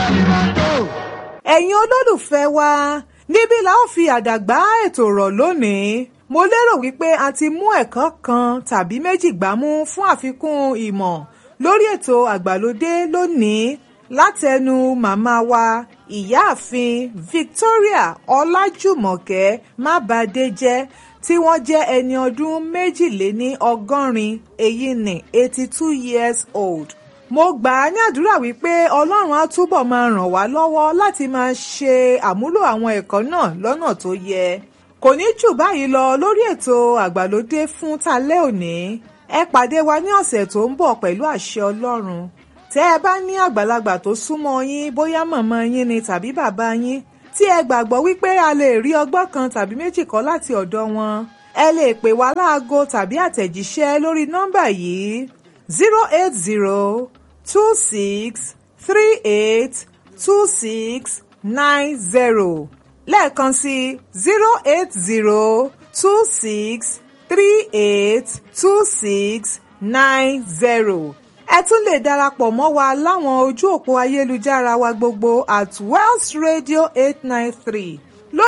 ẹ̀yin olólùfẹ́ wa níbí la ó fi àdàgbà ètò rọ̀ lónìí mo lérò wípé a ti mú ẹ̀kọ́ kan tàbí méjì gbámú fún àfikún ìmọ̀ lórí ètò àgbàlódé lónìí látẹnu màmá wa ìyáàfin Victoria Ọlájùmọ̀kẹ́ Mábàdéjẹ́ tí wọ́n jẹ́ ẹni ọdún méjìléní ọgọ́rin èyí ni eighty two years old mo gbà á ní àdúrà wípé ọlọ́run á túbọ̀ máa ràn wá lọ́wọ́ láti máa ṣe àmúlò àwọn ẹ̀kọ́ náà lọ́nà tó yẹ kò ní jù báyìí lọ lórí ètò àgbàlódé fún talẹ́ òní ẹ pàdé wa ní ọ̀sẹ̀ tó ń bọ̀ pẹ̀lú àṣẹ ọlọ́run tẹ́ ẹ bá ní àgbàlagbà tó súnmọ́ yín bóyá màmá yín ni tàbí bàbá yín tí ẹ gbàgbọ́ wípé a lè rí ọgbọ́n kan tàbí méjì kọ́ láti ọ̀dọ̀ wọn ẹ lè pè wá láago tàbí àtẹ̀jíṣẹ́ lórí nọ́mbà yìí zero eight zero two six three eight two six nine zero lẹ́ẹ̀kan sí zero eight zero two six three eight two six nine zero ẹ tún lè darapọ̀ mọ́ wa láwọn ojú òpó ayélujára wa gbogbo at Wells Radio eight nine three